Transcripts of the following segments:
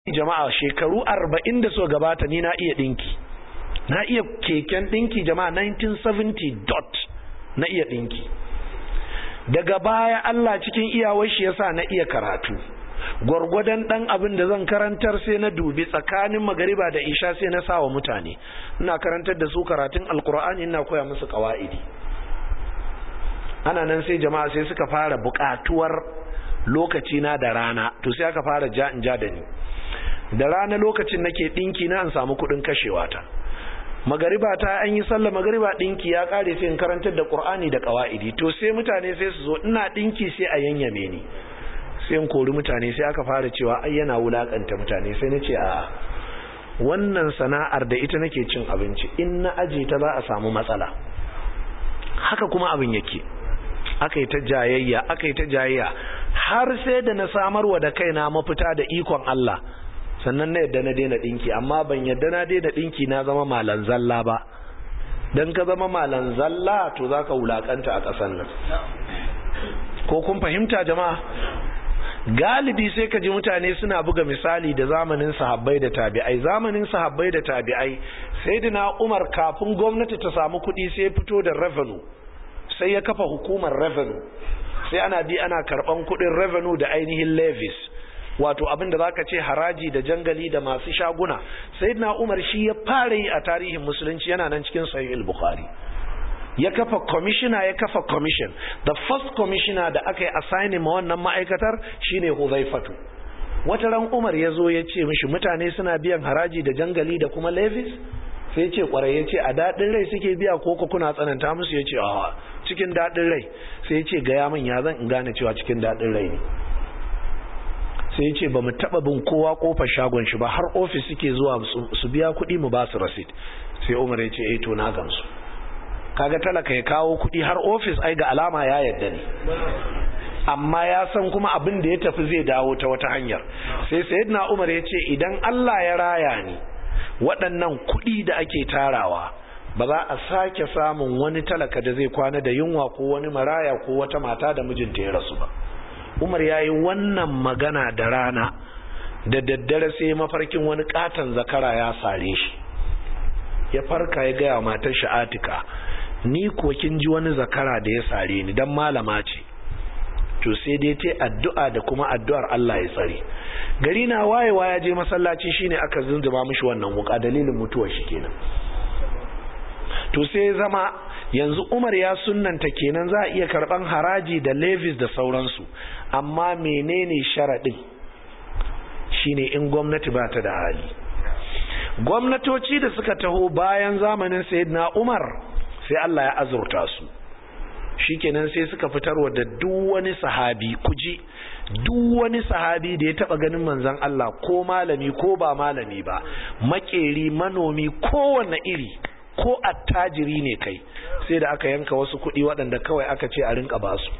jama'a shekaru arba'in da so gabata ni na iya ɗinki na iya keken ɗinki jama'a 1970 dot na iya ɗinki daga baya Allah cikin iyawar shi yasa na iya karatu gwargwadon dan abin da zan karantar sai na dubi tsakanin magariba da isha sai na sawa mutane ina karantar da su karatun alkur'ani ina koya musu qawaidi ana nan sai jama'a sai suka fara buƙatuwar lokaci na da rana to sai aka fara ja in ja da ni da rana lokacin nake dinki na an samu kuɗin kashewa ta magariba ta an yi sallah magariba dinki ya kare sai in karantar da qur'ani da qawaidi to sai mutane sai su zo ina dinki sai a yanyame ni sai in kori mutane sai aka fara cewa ai yana wulakanta mutane sai nace a wannan sana'ar da ita nake cin abinci in na aje ta za a samu matsala haka kuma abin yake aka yi ta jayayya aka yi ta jayayya har sai da na samarwa da kaina mafita da ikon Allah sannan na yadda na daina dinki amma ban yadda na daina dinki na zama malan zalla ba dan ka zama malan zalla to zaka wulakanta a kasan nan ko kun fahimta jama'a galibi sai ka ji mutane suna buga misali da zamanin sahabbai da tabi'ai zamanin sahabbai da tabi'ai sayyidina Umar kafin gwamnati ta samu kuɗi sai fito da revenue sai ya kafa hukumar revenue sai ana bi ana karban kuɗin revenue da ainihin levies wato abinda zaka ce haraji da jangali da masu shaguna sayyidina Umar shi ya fara yi a tarihin musulunci yana nan cikin sahih al-Bukhari ya kafa commissioner ya kafa commission the first commissioner da aka yi assigning ma wannan ma'aikatar shine Huzaifatu wata ran Umar ya zo ya ce mishi mutane suna biyan haraji da jangali da kuma levies sai ya ce kwarai ya ce a daɗin rai suke biya ko ko kuna tsananta musu ya ce a cikin daɗin rai sai ya ce gaya min ya zan in gane cewa cikin daɗin rai ne sai ya ce ba mu taɓa bin kowa ƙofar shagon shi ba har ofis suke zuwa su biya kuɗi mu ba su rasit sai Umar ya ce eh to na gamsu kaga talaka ya kawo kuɗi har ofis ai ga alama ya yadda ne amma ya san kuma abin da ya tafi zai dawo ta wata hanyar sai sayyidina Umar ya ce idan Allah ya raya ni waɗannan kuɗi da ake tarawa ba za a sake samun wani talaka da zai kwana da yunwa ko wani maraya ko wata mata da mijinta ya rasu ba Umar ya yi wannan magana da rana da daddare sai mafarkin wani katon zakara ya sare shi ya farka ya gaya matar sha'atika ni ko kin ji wani zakara da ya sare ni dan malama ce to sai dai ta addu'a da kuma addu'ar Allah ya tsare gari na wayewa ya je masallaci shine aka zunzuba mishi wannan wuka dalilin mutuwar shi kenan to sai zama yanzu Umar ya sunnanta kenan za a iya karban haraji da levies da sauransu amma menene sharadin shine in gwamnati ba ta da hali gwamnatoci da suka taho bayan zamanin sayyidina Umar sai Allah ya azurta su shikenan sai suka fitarwa da duk wani sahabi kuji duk wani sahabi da ya taba ganin manzon Allah ko malami ko ba malami ba makeri manomi kowanne iri ko attajiri ne kai sai da aka yanka wasu kuɗi waɗanda kawai aka ce a rinka basu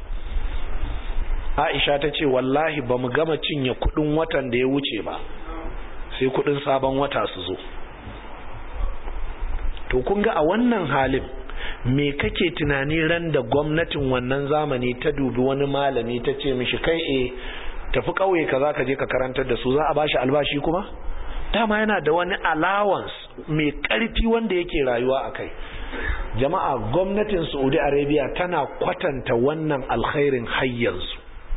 Aisha ta ce wallahi ba mu gama cinye kuɗin watan da ya wuce ba sai kuɗin sabon wata su zo to kun ga a wannan halin me kake tunani ran da gwamnatin wannan zamani ta dubi wani malami ta ce mishi kai e tafi kauye ka za ka je ka karantar da su za a bashi albashi kuma dama yana da wani allowance mai karfi wanda yake rayuwa a kai jama'a gwamnatin saudi arabia tana kwatanta wannan alkhairin hayyansu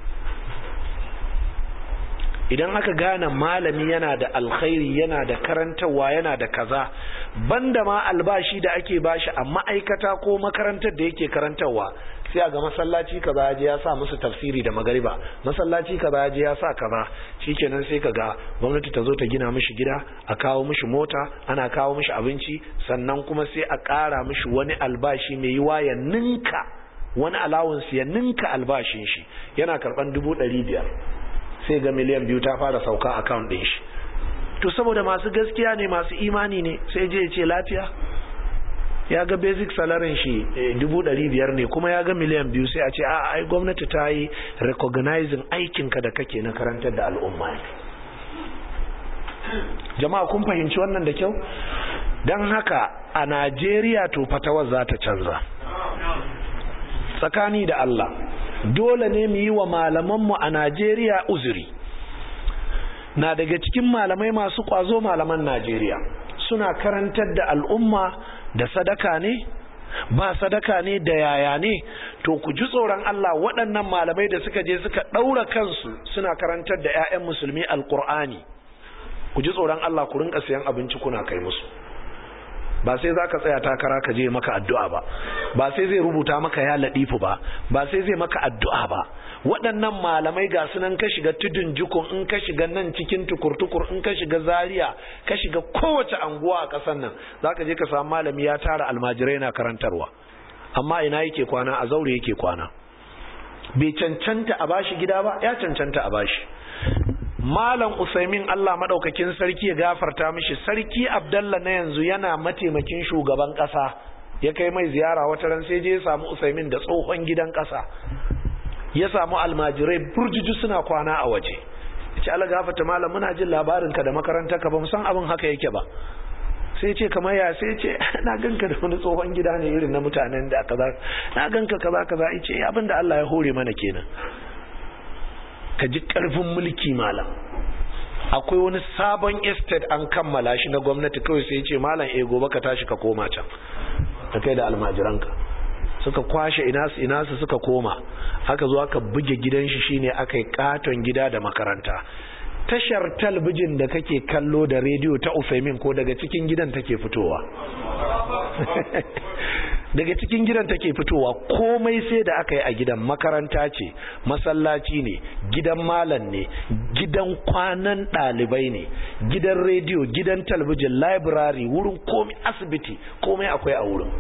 idan aka gane malami yana da alkhairi yana da karantarwa yana da kaza banda ma albashi da ake bashi a ma'aikata ko makarantar da yake karantarwa sai a ga masallaci kaza ya je ya sa musu tafsiri da magariba masallaci kaza ya je ya sa kaza shikenan sai ka ga gwamnati ta zo ta gina mishi gida a kawo mishi mota ana kawo mishi abinci sannan kuma sai a ƙara mishi wani albashi mai yiwa ya ninka wani allowance ya ninka albashin shi yana karɓan dubu ɗari biyar sai ga miliyan biyu ta fara sauka account ɗin shi to saboda masu gaskiya ne masu imani ne sai je ce lafiya ya ga basic salarin shi dubu ɗari biyar ne kuma ya ga miliyan biyu sai a ce a ai gwamnati ta yi recognizing aikinka da kake na karantar da al'umma ne jama'a kun fahimci wannan da kyau don haka a najeriya to fatawar za ta canza tsakani da allah dole ne mu yi wa malamanmu a najeriya uzuri na daga cikin malamai masu kwazo malaman Najeriya suna karantar da al'umma da sadaka ne ba sadaka ne da yaya ne to ku ji tsoron Allah waɗannan malamai da suka je suka ɗaura kansu suna karantar da 'ya'yan musulmi alƙur'ani ku ji tsoron Allah ku rinka siyan abinci kuna kai musu ba sai za ka tsaya takara ka je maka addu'a ba ba sai zai rubuta maka ya laɗifu ba ba sai zai maka addu'a ba waɗannan malamai ga sunan ka shiga tudun jikun in ka shiga nan cikin tukur-tukur in ka shiga zaria ka shiga kowace anguwa a ƙasar nan za ka je ka samu malami ya tara almajirai na karantarwa amma ina yake kwana a zaure yake kwana bai cancanta a bashi gida ba ya cancanta a bashi malam usaimin allah maɗaukakin sarki ya gafarta mishi sarki abdallah na yanzu yana mataimakin shugaban ƙasa ya kai mai ziyara wata ran sai je ya samu usaimin da tsohon gidan ƙasa ya samu almajirai burjuju suna kwana a waje ce ala gafata malam muna jin labarinka da makarantar ka ba mu san abin haka yake ba sai ce kamar ya sai ce na ganka da wani tsohon gida ne irin na mutanen da kaza na ganka kaza kaza ce abin da Allah ya hore mana kenan ka ji karfin mulki malam akwai wani sabon estate an kammala shi na gwamnati kawai sai ce malam eh gobe ka tashi ka koma can ka kai da almajiranka suka kwashe inasu inasu suka koma aka zo aka buge gidan shi shine aka yi katon gida da makaranta tashar talbijin da kake kallo da rediyo ta Ufemin ko daga cikin gidan take fitowa daga cikin gidan take fitowa komai sai da aka yi a gidan makaranta ce masallaci ne gidan malam ne gidan kwanan ɗalibai ne gidan rediyo gidan talbijin library wurin komai asibiti komai akwai a wurin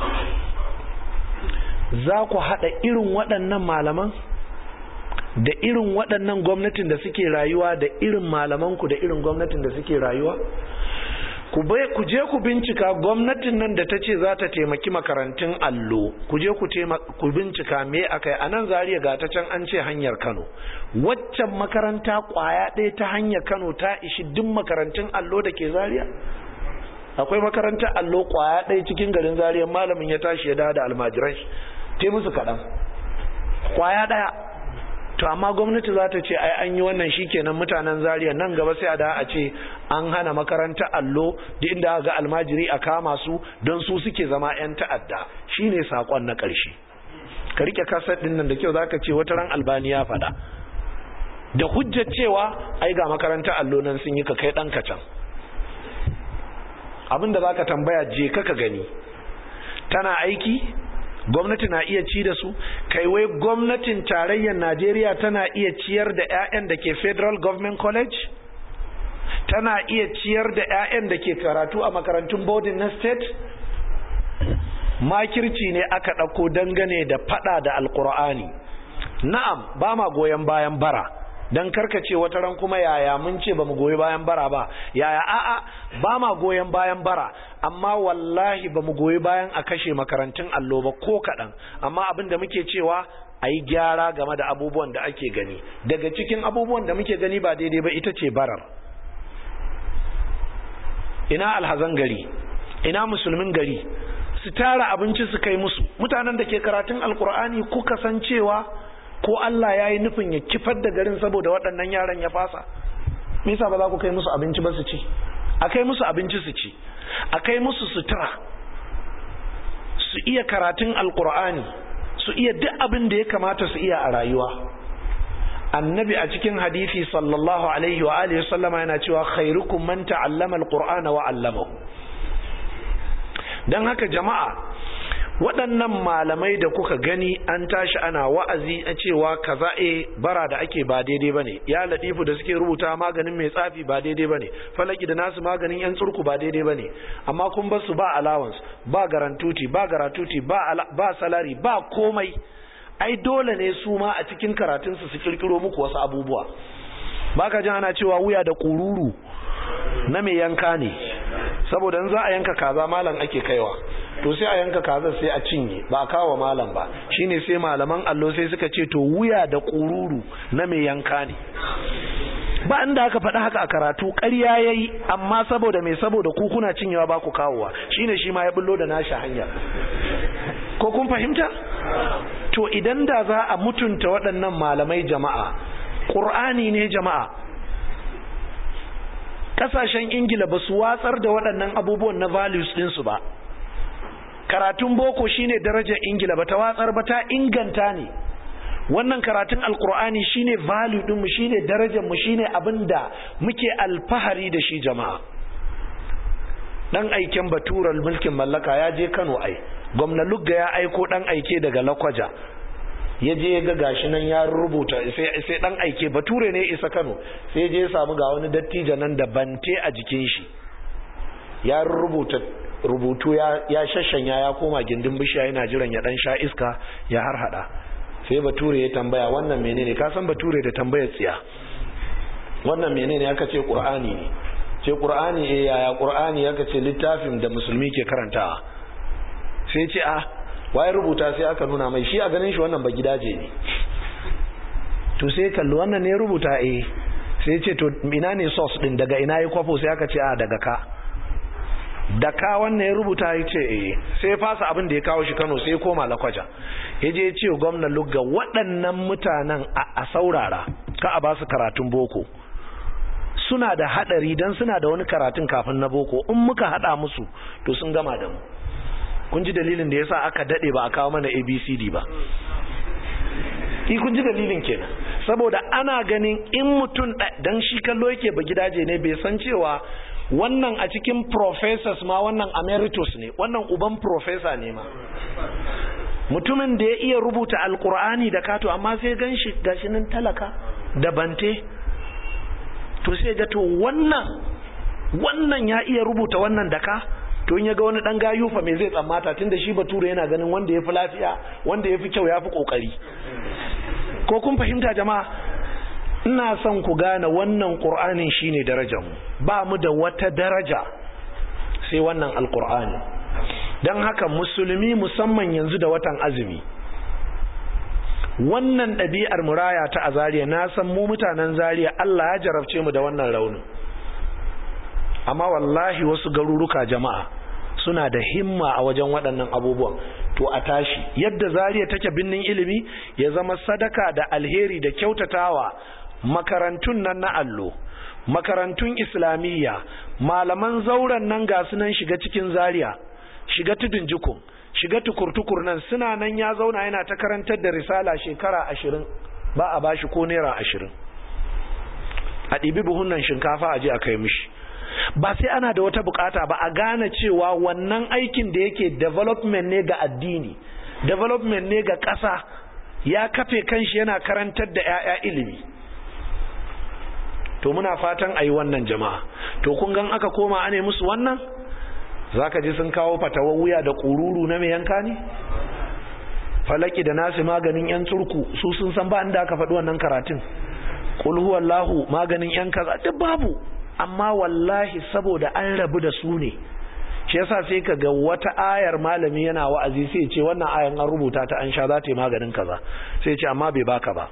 za ku haɗa irin waɗannan malaman da irin waɗannan gwamnatin da suke rayuwa da irin malamanku da irin gwamnatin da suke rayuwa ku je ku bincika gwamnatin nan da ta ce za ta taimaki makarantun allo ku je ku bincika me aka yi a nan zariya ga ta can an ce hanyar kano waccan makaranta kwaya ɗaya ta hanyar kano ta ishi duk makarantun allo da ke zariya akwai makarantar allo kwaya ɗaya cikin garin zariya malamin ya tashi ya dawo da almajirai te musu kaɗan kwaya ɗaya to amma gwamnati za ta ce ai an yi wannan shikenan mutanen zariya nan gaba sai a da a ce an hana makaranta allo da inda ga almajiri a kama su don su suke zama 'yan ta'adda shine sakon na ƙarshe ka rike kasar ɗin nan da kyau zaka ce wata ran albani ya faɗa da hujjar cewa ai ga makaranta allo nan sun yi ka kai ɗan can abinda zaka tambaya je ka ka gani tana aiki gwamnati na iya ci da su kai wai gwamnatin tarayyar najeriya tana iya ciyar da 'ya'yan da ke federal government college tana iya ciyar da 'ya'yan da ke karatu a makarantun boarding na state makirci ne aka ɗauko dangane da fada da alkur'ani na'am ba ma goyon bayan bara don karkace wata ran kuma yaya mun ce ba mu goyi bayan bara ba yaya a'a ba ma goyon bayan bara amma wallahi ba mu goyi bayan a kashe makarantun allo ba ko kaɗan amma abin da muke cewa a yi gyara game da abubuwan da ake gani daga cikin abubuwan da muke gani ba daidai ba ita ce barar ina alhazan gari ina musulmin gari su tara abinci su kai musu mutanen da ke karatun alkur'ani kuka san cewa ko Allah ya yi nufin ya kifar da garin saboda waɗannan yaran ya fasa me yasa ba za ku kai musu abinci ba su ci a kai musu abinci su ci a kai musu sutura su iya karatun alkur'ani su iya duk abin da ya kamata su iya a rayuwa annabi a cikin hadisi sallallahu alaihi wa alihi sallama yana cewa khairukum man ta'allama alqur'ana wa 'allamahu dan haka jama'a waɗannan malamai da kuka gani an tashi ana wa'azi a cewa kaza e bara da ake ba daidai bane ya latifu da suke rubuta maganin mai tsafi ba daidai bane falaki da nasu maganin yan tsurku ba daidai bane amma kun basu ba allowance ba garantuti ba garatuti ba ba salari ba komai ai dole ne su ma a cikin karatunsu su kirkiro muku wasu abubuwa baka jin ana cewa wuya da kururu na mai yanka ne saboda in za a yanka kaza malam ake kaiwa to sai a yanka kaza sai a cinye ba a kawo malam ba shine sai malaman allo sai suka ce to wuya da kururu na mai yanka ne ba inda aka faɗi haka a karatu ƙarya yayi amma saboda mai saboda ku kuna cinyewa ba ku kawowa shine shi ma ya bullo da nashi hanya ko kun fahimta to idan da za a mutunta waɗannan malamai jama'a ƙur'ani ne jama'a kasashen ingila ba su watsar da waɗannan abubuwan na values ɗinsu ba karatun boko shine darajar ingila ba ta watsar ba ta inganta ne wannan karatun alkur'ani shine value ɗinmu shine darajar mu shine abin da muke alfahari da shi jama'a dan aiken batural mulkin mallaka ya je kano ai gwamna lugga ya aiko dan aike daga lakwaja ya je ya ga gashi nan ya rubuta sai dan aike bature ne isa kano sai je ya samu ga wani dattijo nan da bante a jikin shi ya rubuta rubutu ya shashanya ya koma gindin bishiya yana jiran ya dan sha iska ya har hada sai bature ya tambaya wannan menene ka san bature da tambayar tsiya wannan menene aka ce qur'ani ne ce qur'ani eh yaya qur'ani aka ce littafin da musulmi ke karantawa sai ce a waye rubuta sai aka nuna mai shi a ganin shi wannan ba gidaje ne to sai kalli wannan ne rubuta eh sai ce to ina ne source din daga ina ya kwafo sai aka ce a daga ka da ka wannan ya rubuta ya ce eh sai ya fasa abin da ya kawo shi Kano sai ya koma Lakwaja ya je ya ce gwamnan Lugga waɗannan mutanen a saurara ka a ba su karatun boko suna da hadari dan suna da wani karatun kafin na boko in muka hada musu to sun gama da mu kun ji dalilin da yasa aka dade ba a kawo mana ABCD ba ki kun ji dalilin kenan saboda ana ganin in mutum dan shi kallo yake ba gidaje ne bai san cewa wannan a cikin professors ma wannan emeritus ne wannan uban professor ne ma mutumin da ya iya rubuta alkur'ani da kato amma sai gan shi gashi nan talaka da bante to sai ga to wannan wannan ya iya rubuta wannan daka to in ya ga wani dan gayu fa me zai tsammata tunda shi bature yana ganin wanda yafi lafiya wanda yafi kyau yafi kokari ko kun fahimta jama'a ina son ku gane wannan qur'anin shine darajar mu ba mu da wata daraja sai wannan alqur'ani dan haka musulmi musamman yanzu da watan azumi wannan ɗabi'ar muraya ta a zariya na san mu mutanen zariya Allah ya jarabce mu da wannan raunin amma wallahi wasu garuruka jama'a suna da himma a wajen waɗannan abubuwan to a tashi yadda zariya take binnin ilimi ya zama sadaka da alheri da kyautatawa makarantun nan na allo makarantun islamiyya malaman zauren nan ga sunan shiga cikin zariya shiga tudun jikun shiga tukur-tukur nan suna nan ya zauna yana ta karantar da risala shekara ashirin ba a bashi ko naira ashirin a ɗibi buhun nan shinkafa a je a kai mishi ba sai ana da wata bukata ba a gane cewa wannan aikin da yake development ne ga addini development ne ga ƙasa ya kafe kanshi yana karantar da 'ya'ya ilimi to muna fatan a yi wannan jama'a to kun gan aka koma ane musu wannan za ka ji sun kawo fatawar wuya da ƙururu na mai yanka ne falaki da nasi maganin 'yan turku su sun san ba inda aka faɗi wannan karatun ƙulhuwallahu maganin 'yan kaza duk babu amma wallahi saboda an rabu da su ne shi yasa sai ka ga wata ayar malami yana wa'azi sai ce wannan ayan an rubuta ta an sha za ta yi maganin kaza sai ce amma bai baka ba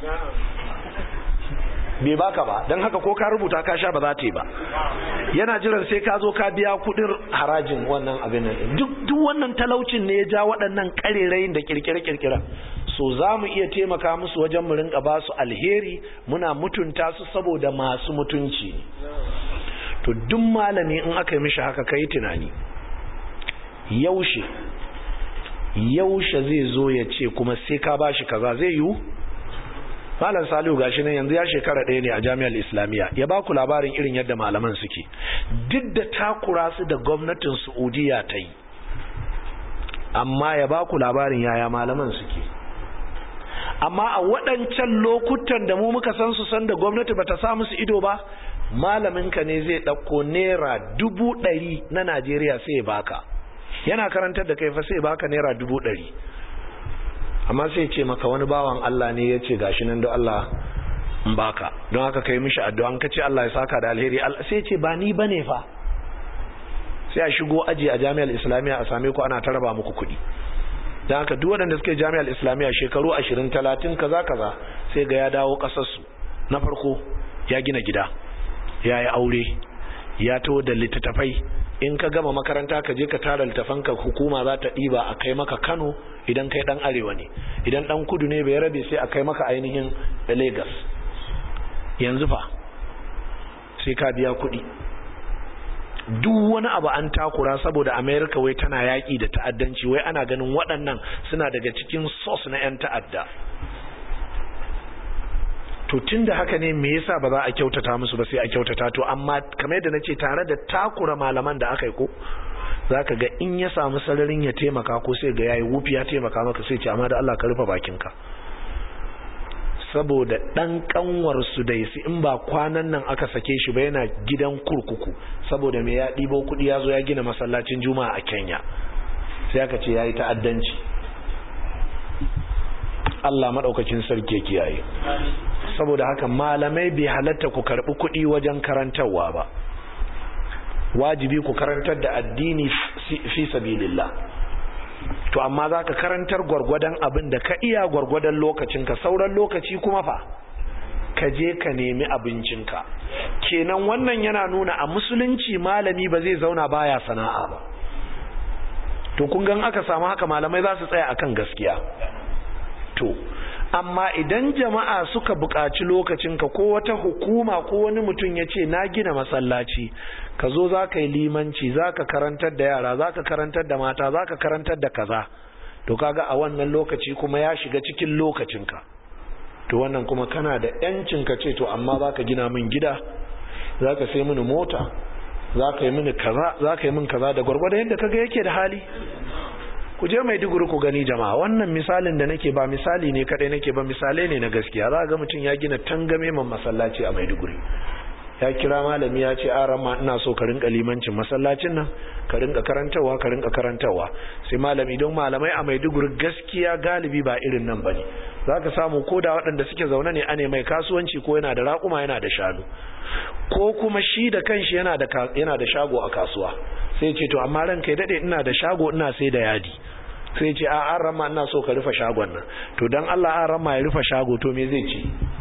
bai baka ba don haka ko ka rubuta ka sha ba za ta yi ba yana jiran sai ka zo ka biya kudin harajin wannan abin nan duk duk wannan talaucin ne ya ja waɗannan karerayin da kirkire-kirkire so za mu iya taimaka musu wajen mu rinka ba su alheri muna mutunta su saboda masu mutunci to duk malami in aka yi mishi haka kai tunani yaushe yaushe zai zo ya ce kuma sai ka bashi kaza zai yiwu malam salihu gashi nan yanzu ya shekara ɗaya ne a jami'ar islamiyya ya ba ku labarin irin yadda malaman suke duk da takura su da gwamnatin saudiya ta yi amma ya ba ku labarin yaya malaman suke amma a waɗancan lokutan da mu muka san su san da gwamnati bata sa musu ido ba malaminka ne zai ɗauko naira dubu ɗari na najeriya sai ya baka yana karantar da kai fa sai baka naira dubu ɗari amma sai ce maka wani bawan Allah ne ya ce gashi nan da Allah in baka don haka kai mishi addu'a an kace Allah ya saka da alheri sai ce ba ni bane fa sai a shigo aji a jami'ar islamiyya a same ku ana taraba muku kuɗi don haka duk waɗanda suke jami'ar islamiyya shekaru ashirin talatin kaza kaza sai ga ya dawo ƙasarsu na farko ya gina gida ya yi aure ya to da littattafai in ka gama makaranta ka je ka tara littafanka hukuma za ta ɗiba a kai maka kano idan kai ɗan arewa ne idan ɗan kudu ne bai rabe sai a kai maka ainihin lagos yanzu fa sai ka biya kuɗi duk wani abu an takura saboda america wai tana yaƙi da ta'addanci wai ana ganin waɗannan suna daga cikin sos na 'yan ta'adda to tun da haka ne me yasa ba za a kyautata musu ba sai a kyautata to amma kamar yadda na ce tare da takura malaman da aka yi ko za ka ga in ya samu sararin ya taimaka ko sai ga yayi wufi ya taimaka maka sai ce amma da Allah ka rufe bakinka saboda dan kanwar su da isi in ba kwanan nan aka sake shi ba yana gidan kurkuku saboda me ya ɗibo kuɗi ya zo ya gina masallacin juma'a a Kenya sai aka ce yayi ta'addanci Allah madaukakin sarki ya kiyaye saboda haka malamai bai halatta ku karbi kuɗi wajen karantarwa ba wajibi ku karantar da addini fi sabilillah to amma za ka karantar gwargwadon abin da ka iya gwargwadon lokacinka sauran lokaci kuma fa ka je ka nemi abincinka kenan wannan yana nuna a musulunci malami ba zai zauna baya sana'a ba to kun gan aka samu haka malamai za su tsaya akan gaskiya to amma idan jama'a suka buƙaci lokacinka ko wata hukuma ko wani mutum ya ce na gina masallaci ka zo za ka yi limanci za ka karantar da yara za ka karantar da mata za ka karantar da kaza to kaga a wannan lokaci kuma ya shiga cikin lokacinka to wannan kuma kana da yancin ka ce to amma za ka gina min gida za ka sai mini mota za ka yi mini kaza za ka yi min kaza da gwargwadon yadda kaga yake da hali ku je mai duguri ku gani jama'a wannan misalin da nake ba misali ne kadai nake ba misalai ne na gaskiya za ga mutum ya gina tangame man masallaci a maiduguri ya kira malami ya ce aran ma ina so ka rinka limancin masallacin nan ka rinka karantarwa ka rinka karantarwa sai malami don malamai a maiduguri gaskiya galibi ba irin nan bane zaka samu ko da waɗanda suke zaune ne ane mai kasuwanci ko yana da raƙuma yana da shanu ko kuma shi da kanshi yana da yana da shago a kasuwa sai ce to amma ranka ya dade ina da shago ina sai da yadi sai ce a an rama ina so ka rufe shagon nan to dan Allah an rama ya rufe shago to me zai ce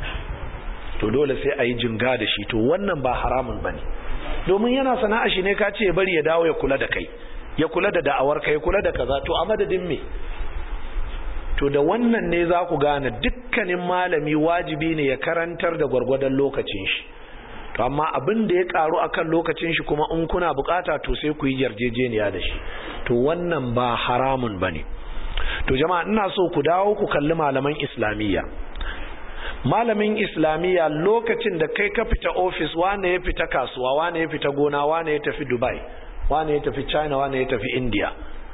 to dole sai a yi jinga da shi to wannan ba haramun bane domin yana sana'a shi ne ka ce bari ya dawo ya kula da kai ya kula da da'awar kai ya kula da kaza to a madadin me to da wannan ne za ku gane dukkanin malami wajibi ne ya karantar da gwargwadon lokacin shi to amma abin da ya karu akan lokacin shi kuma in kuna bukata to sai ku yi yarjejeniya da shi to wannan ba haramun bane to jama'a ina so ku dawo ku kalli malaman islamiyya malamin islamiyya lokacin da kai ka fita ofis wane ya fita kasuwa wane ya fita gona wane ya tafi dubai wane ya tafi china wane ya tafi india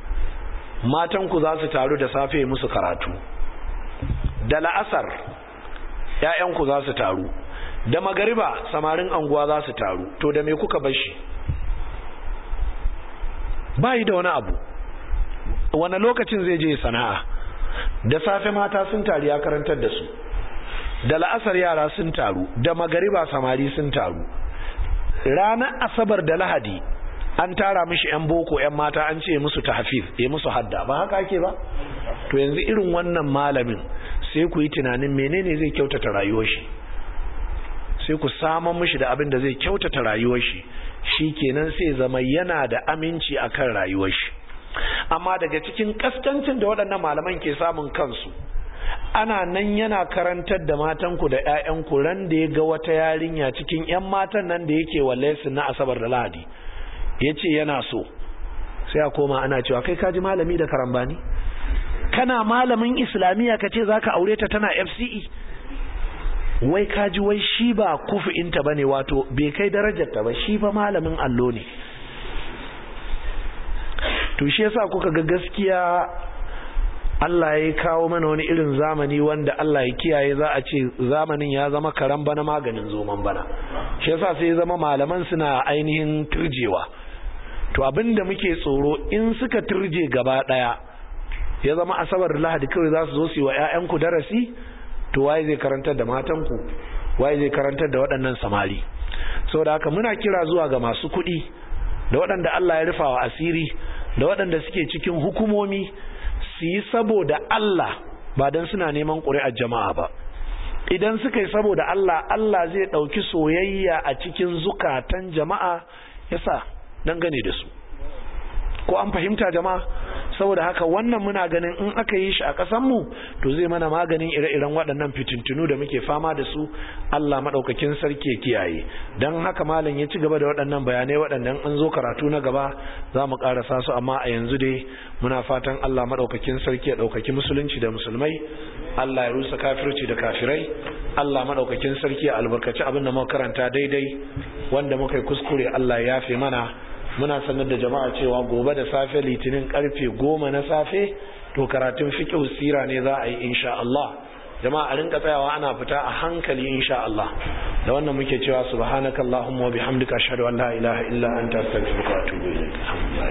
matan ku za su taru da safe musu karatu da la'asar 'ya'yanku za su taru da magariba samarin anguwa za su taru to da me kuka bar shi bayi da wani abu wani lokacin zai je sana'a da safe mata sun taru ya karantar da su da la'asar yara sun taru da magariba samari sun taru ranar asabar da lahadi an tara mishi yan boko yan mata an ce musu tahfiz ya musu hadda ba haka ake ba to yanzu irin wannan malamin sai ku yi tunanin menene zai kyautata rayuwar shi sai ku saman mishi da abin da zai kyautata rayuwar shi shi kenan sai zama yana da aminci akan rayuwar shi amma daga cikin kaskancin da waɗannan malaman ke samun kansu ana nan yana karantar da matanku da 'ya'yanku ran da ya ga wata yarinya cikin 'yan matan nan da yake walle su na asabar da lahadi ya ce yana so sai a koma ana cewa kai kaji malami da karambani kana malamin islamiyya ka ce za ka aure ta tana fce wai kaji wai shi ba kufi'inta ba ne wato bai kai darajarta ba shi fa malamin allo ne to shi yasa kuka ga gaskiya Allah ya kawo mana wani irin zamani wanda Allah ya kiyaye za a ce zamanin ya zama karan bana maganin zoman bana shi yasa sai ya zama malaman suna ainihin turjewa to abinda muke tsoro in suka turje gaba daya ya zama asabar lahadi kawai za su zo su yi wa 'ya'yanku darasi to waye zai karantar da matanku waye zai karantar da waɗannan samari saboda haka muna kira zuwa ga masu kuɗi da waɗanda Allah ya rufa wa asiri da waɗanda suke cikin hukumomi su yi saboda Allah ba don suna neman ƙuri'ar jama'a ba idan suka yi saboda Allah Allah zai ɗauki soyayya a cikin zukatan jama'a yasa dangane da su ko an fahimta jama'a saboda haka wannan muna ganin in aka yi shi a ƙasar mu to zai mana maganin ire-iren waɗannan fitintunu da muke fama da su Allah madaukakin sarki ya kiyaye dan haka malam ya ci gaba da waɗannan bayanai waɗannan an zo karatu na gaba za mu ƙarasa su amma a yanzu dai muna fatan Allah madaukakin sarki ya ɗaukaki musulunci da musulmai Allah ya rusa kafirci da kafirai Allah madaukakin sarki ya albarkaci abin da muka karanta daidai wanda muka yi kuskure Allah ya yafe mana muna sanar da jama'a cewa gobe da safe litinin karfe goma na safe to karatun fiqh sira ne za a yi insha Allah jama'a a rinka tsayawa ana fita a hankali insha Allah da wannan muke cewa subhanakallahumma wa bihamdika ashhadu an la ilaha illa anta astaghfiruka wa atubu ilaik